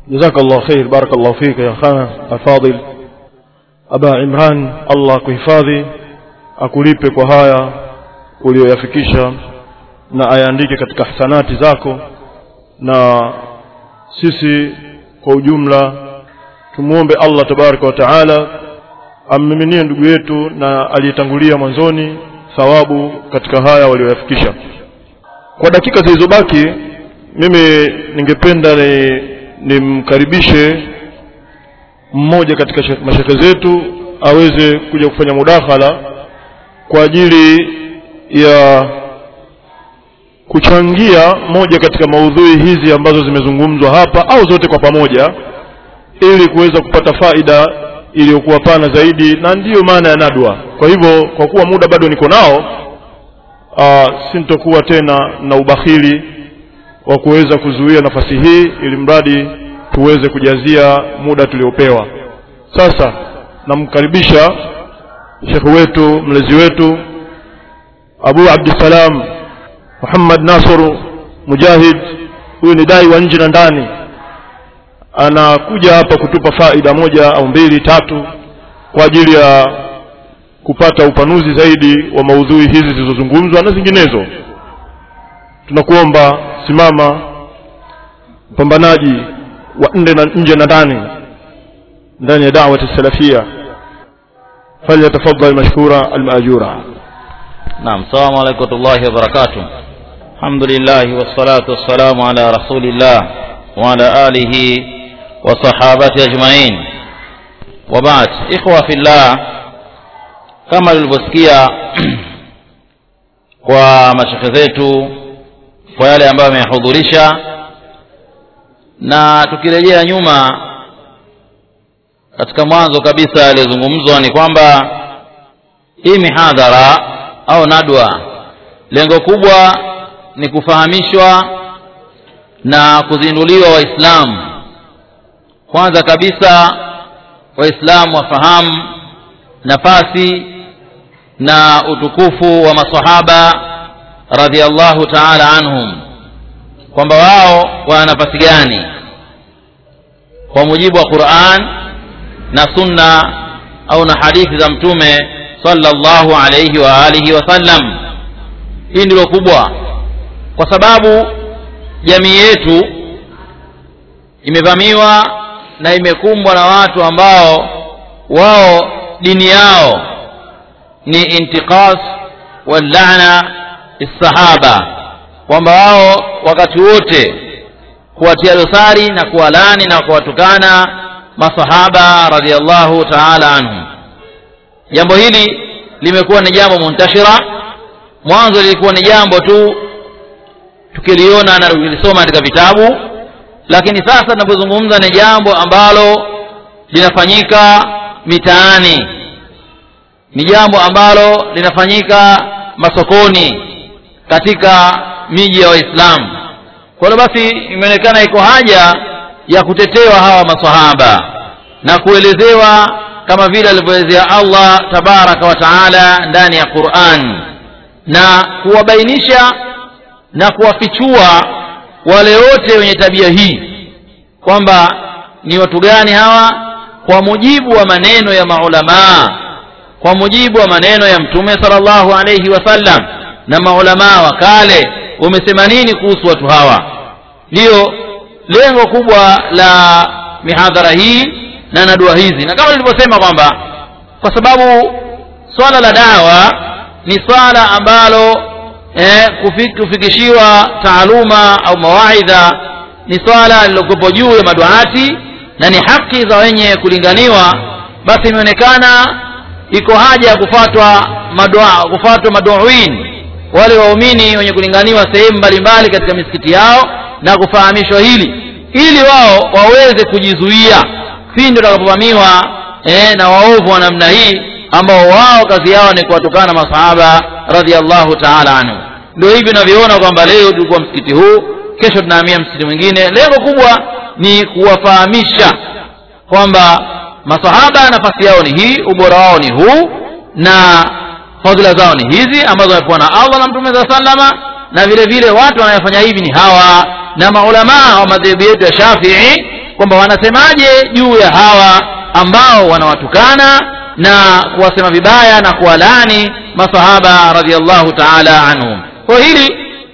جزاك الله خير بارك الله فيك يا أخانا الفاضل أبا عمران الله kuhifadhi akulipe kwa haya uliyoyafikisha na ayaandike katika hasanati zako na sisi kwa ujumla tumuombe Allah tabaraka wa taala ammiminie ndugu yetu na aliyetangulia mwanzoni thawabu katika haya walioyafikisha kwa dakika zilizobaki mimi ningependa ni nimkaribishe mmoja katika shek- mashekhe zetu aweze kuja kufanya mudakhala kwa ajili ya kuchangia moja katika maudhui hizi ambazo zimezungumzwa hapa au zote kwa pamoja ili kuweza kupata faida iliyokuwa pana zaidi na ndiyo maana ya nadwa kwa hivyo kwa kuwa muda bado niko nao uh, sintokuwa tena na ubakhili wa kuweza kuzuia nafasi hii ili mradi tuweze kujazia muda tuliopewa sasa namkaribisha shekhe wetu mlezi wetu abu abdissalam muhammad nasru mujahid huyu ni dai wa nje na ndani anakuja hapa kutupa faida moja au mbili tatu kwa ajili ya kupata upanuzi zaidi wa maudhui hizi zilizozungumzwa na zinginezo tunakuomba simama mpambanaji wa nje na nje na ndani ndani ya da'wati salafia falyatafaddal mashkura almajura نعم السلام عليكم ورحمة الله وبركاته الحمد لله والصلاة والسلام على رسول الله وعلى آله وصحابته أجمعين وبعد إخوة في الله kama tulivyosikia kwa mashekhe zetu kwa yale ambayo ameyahudhurisha na tukirejea nyuma katika mwanzo kabisa yaliyozungumzwa ni kwamba hii mihadhara au nadwa lengo kubwa ni kufahamishwa na kuzinduliwa waislamu kwanza kabisa waislamu wafahamu nafasi na utukufu wa masahaba radhiallahu taala anhum kwamba wao wana nafasi gani kwa mujibu wa quran na sunna au na hadithi za mtume sallallahu alayhi wa alihi wasallam hii ndilo kubwa kwa sababu jamii yetu imevamiwa na imekumbwa na watu ambao wao dini yao ni intiqas wallana lissahaba kwamba wao wakati wote kuwatia dosari na kuwalani na kuwatukana masahaba radhiallahu taala anhum jambo hili limekuwa ni jambo muntashira mwanzo lilikuwa ni jambo tu tukiliona na tukilisoma katika vitabu lakini sasa tunapozungumza ni jambo ambalo linafanyika mitaani ni jambo ambalo linafanyika masokoni katika miji ya waislamu kwa hiyo basi imeonekana iko haja ya kutetewa hawa masahaba na kuelezewa kama vile alivyoelezea allah tabaraka wa taala ndani ya quran na kuwabainisha na kuwafichua wale wote wenye tabia hii kwamba ni watu gani hawa kwa mujibu wa maneno ya maulamaa kwa mujibu wa maneno ya mtume sallallahu alayhi wasallam na maulamaa wa kale wamesema nini kuhusu watu hawa ndiyo lengo kubwa la mihadhara hii na na dua hizi na kama nilivyosema kwamba kwa sababu swala la dawa ni swala ambalo eh, kufik, kufikishiwa taaluma au mawaidha ni swala lilokuwepo juu ya maduati na ni haki za wenye kulinganiwa basi imeonekana iko haja ya kufatwa madua kufatwa maduin wale waumini wenye kulinganiwa sehemu mbalimbali katika misikiti yao na kufahamishwa hili ili wao waweze kujizuia pindi watakapovamiwa eh, na waovu wa namna hii ambao wao kazi yao ni kuwatukana masahaba radhiallahu taala anhu ndio hivi unavyoona kwamba leo tulikuwa msikiti huu kesho tunahamia msikiti mwingine lengo kubwa ni kuwafahamisha kwamba masahaba nafasi yao ni hii ubora wao ni huu na fadhila zao ni hizi ambazo wamepewa na allah na mtume saa salama na vile vile watu wanayofanya hivi ni hawa na maulamaa wa madhehebu yetu ya shafii kwamba wanasemaje juu ya hawa ambao wanawatukana na kuwasema vibaya na kuwalaani masahaba radhiallahu taala anhum kwa hili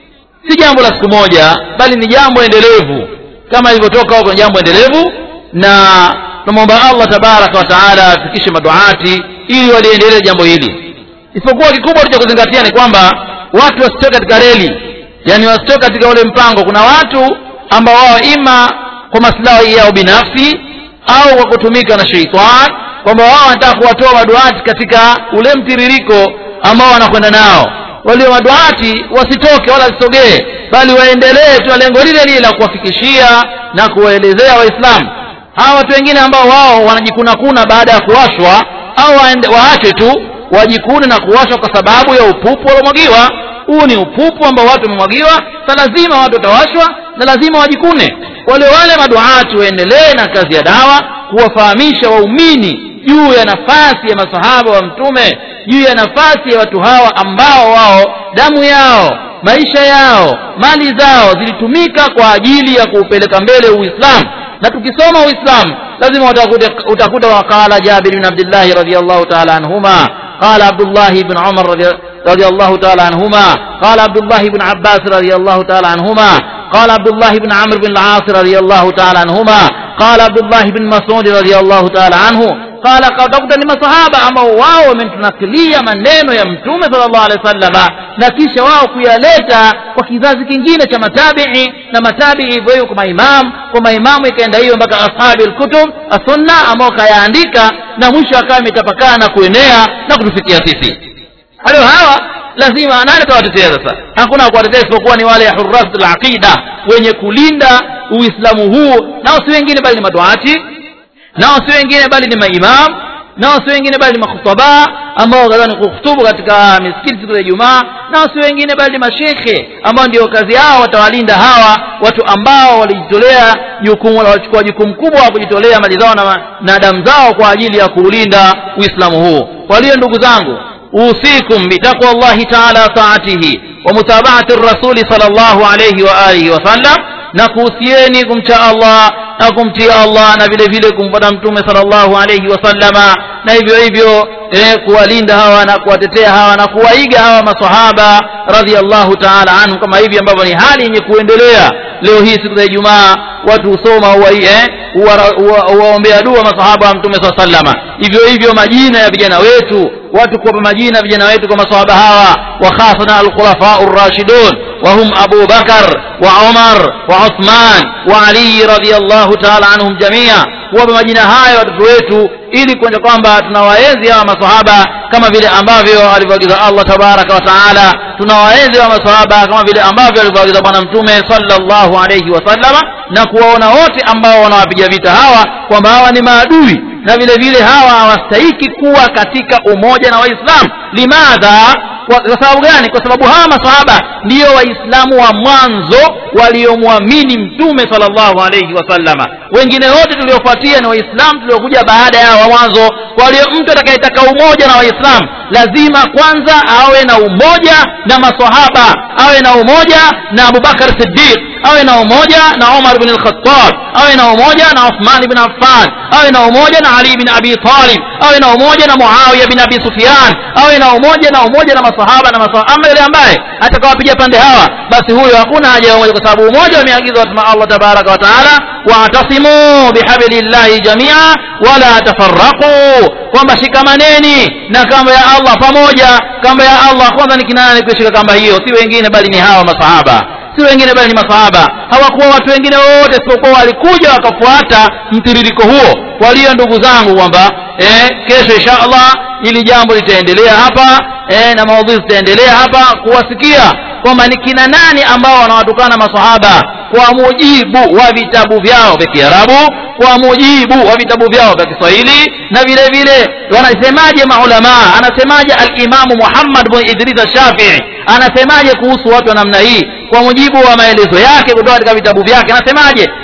si jambo la siku moja bali ni jambo endelevu kama ilivyotoka huko ni jambo endelevu na tunamwomba allah tabaraka wa taala afikishe maduati ili waliendelee jambo hili isipokuwa kikubwa cha kuzingatia ni kwamba watu wasitoke katika reli yani wasitoke katika ule mpango kuna watu ambao wao ima kwa maslahi yao binafsi au kwa kutumika na sheitan kwamba wao wanataka kuwatoa maduati katika ule mtiririko ambao wanakwenda nao walio maduati wasitoke wala wasisogee bali waendelee tu lengo lile lile la kuwafikishia na kuwaelezea waislamu hawa watu wengine ambao wao wanajikunakuna baada ya kuwashwa au waachwe tu wajikune na kuwashwa kwa sababu ya upupu waliomwagiwa huu ni upupu ambao watu wamemwagiwa sa lazima watu watawashwa na lazima wajikune wale wale maduati waendelee na kazi ya dawa kuwafahamisha waumini juu ya nafasi ya masahaba wa mtume juu ya nafasi ya watu hawa ambao wao damu yao maisha yao mali zao zilitumika kwa ajili ya kuupeleka mbele uislamu na tukisoma uislamu lazima utakuta, utakuta waqala jabir bin abdillahi radiallahu taala anhuma قال عبد الله بن عمر رضي, رضي الله تعالى عنهما قال عبد الله بن عباس رضي الله تعالى عنهما قال عبد الله بن عمرو بن العاص رضي الله تعالى عنهما قال عبد الله بن مسعود رضي الله تعالى عنه قال utakuta ni masahaba ambao wao wametunakilia maneno ya mtume sallallahu alaihi wasallama na kisha wao kuyaleta kwa kizazi kingine cha matabii na matabii hivyo hivyo kwa maimamu kwa maimamu ikaenda hiyo mpaka ashabi lkutub assunna ambao kayaandika na mwisho akawa imetapakaa na kuenea na kutufikia sisi kwa hiyo hawa lazima nani atawatetea sasa hakuna kuwatetea isipokuwa ni wale hurrasul aqida wenye kulinda uislamu huu nao si wengine bali ni maduati nao si wengine bali ni maimam nao si wengine bali ni makhutaba ambao kadhani kuhutubu katika misikiti siku za Ijumaa nao si wengine bali ni mashekhe ambao ndio kazi yao watawalinda hawa watu ambao walijitolea jukumu walichukua jukumu kubwa wa kujitolea mali zao na, na damu zao kwa ajili ya kuulinda Uislamu huu kwa hiyo ndugu zangu usikum bitaqwa Allahi ta'ala taatihi wa mutaba'ati rasuli sallallahu alayhi wa alihi wa sallam na kuhusieni kumcha Allah na kumtii Allah na vile vile kumpata mtume sallallahu alayhi wasallama na hivyo hivyo eh, kuwalinda hawa na kuwatetea hawa na kuwaiga hawa masahaba radhiallahu ta'ala anhu kama hivi ambavyo ni hali yenye kuendelea leo hii siku za Ijumaa watu husoma eh, huwaombea dua masahaba wa mtume saa sallama hivyo hivyo majina ya vijana wetu watu kuwapa majina vijana wetu kwa masahaba hawa wa khasana alkhulafau rashidun وهم أبو بكر وعمر وعثمان وعلي رضي الله تعالى عنهم جميعا kuwapa majina haya watoto wetu ili kuonyesha kwamba tunawaenzi hawa masahaba kama vile ambavyo alivyoagiza Allah tabaraka wa taala tunawaenzi hawa masahaba kama vile ambavyo alivyoagiza bwana mtume sallallahu alayhi wasallama na kuwaona wote ambao wanawapiga vita hawa kwamba hawa ni maadui na vile vile hawa hawastahiki kuwa katika umoja na waislamu limadha kwa, kwa sababu gani kwa sababu hawa masahaba ndiyo waislamu wa mwanzo waliomwamini mtume sallallahu alayhi wasallama wengine wote tuliofuatia ni waislamu tuliokuja baada ya wa mwanzo kwa hiyo mtu atakayetaka umoja na waislamu lazima kwanza awe na umoja na masahaba awe na umoja na abubakar siddiq awe na umoja na umar bin al-khattab awe na umoja na uthman bin affan awe na umoja na ali bin abi talib awe na umoja na muawiya bin abi sufyan awe na umoja na umoja na masahaba na masahaba ama yule ambaye atakawapiga pande hawa basi huyo hakuna haja ya umoja kwa sababu umoja umeagizwa na Allah tabaraka wa taala wa'tasimu bihablillahi jamia wala tafarraqu kwamba shikamaneni na kamba ya Allah pamoja kamba ya Allah kwanza ni kinani kushika kamba hiyo si wengine bali ni hawa masahaba si wengine bali ni masahaba hawakuwa watu wengine wote isipokuwa walikuja wakafuata mtiririko huo walio ndugu zangu kwamba eh, kesho insha Allah ili jambo litaendelea hapa eh, na maudhui zitaendelea hapa kuwasikia kwamba ni kina nani ambao wanawatukana masahaba kwa mujibu wa vitabu vyao vya Kiarabu kwa mujibu wa vitabu vyao vya Kiswahili na vile vile wanasemaje maulama anasemaje al-Imamu Muhammad bin Idris Shafi'i anasemaje kuhusu watu wa namna hii kwa mujibu wa maelezo yake kutoka katika vitabu vyake anasemaje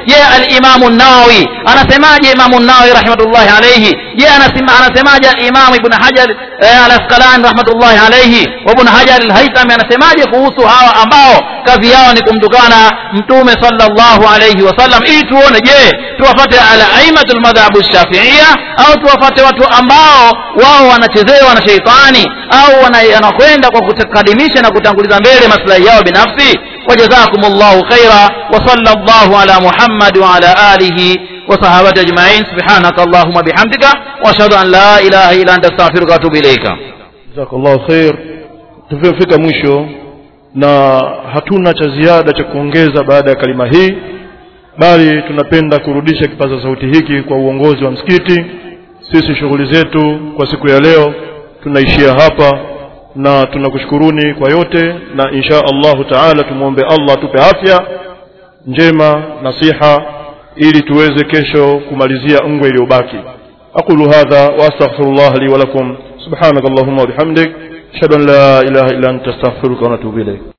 je alimamu nawawi anasemaje imamu nawawi rahmatullahi alaihi je anasema anasemaje alimamu ibn hajar eh, al asqalani rahmatullahi alaihi wa ibn hajar alhaitami anasemaje kuhusu hawa ambao kazi yao ni kumtukana mtume sallallahu alaihi wasallam ili tuone je tuwafate ala aimatu lmadhhabu shafiia au tuwafate watu ambao wao wanachezewa na sheitani au wanakwenda kwa kukadimisha na kutanguliza mbele maslahi yao binafsi وجزاكم الله خيرا وصلى الله على محمد وعلى آله وصحابته أجمعين سبحانك اللهم بحمدك وأشهد أن لا إله إلا أنت أستغفرك وأتوب إليك jazakallahu khair tumefika mwisho na hatuna cha ziada cha kuongeza baada ya kalima hii bali tunapenda kurudisha kipaza sauti hiki kwa uongozi wa msikiti sisi shughuli zetu kwa siku ya leo tunaishia hapa na tunakushukuruni kwa yote na insha allahu taala tumwombe allah atupe afya njema nasiha ili tuweze kesho kumalizia ngwe iliyobaki aqulu hadha waastaghfirullah li walakum subhanak allahumma wabihamdik ashhadu an la ilaha illa anta astaghfiruka wa atubu ilayk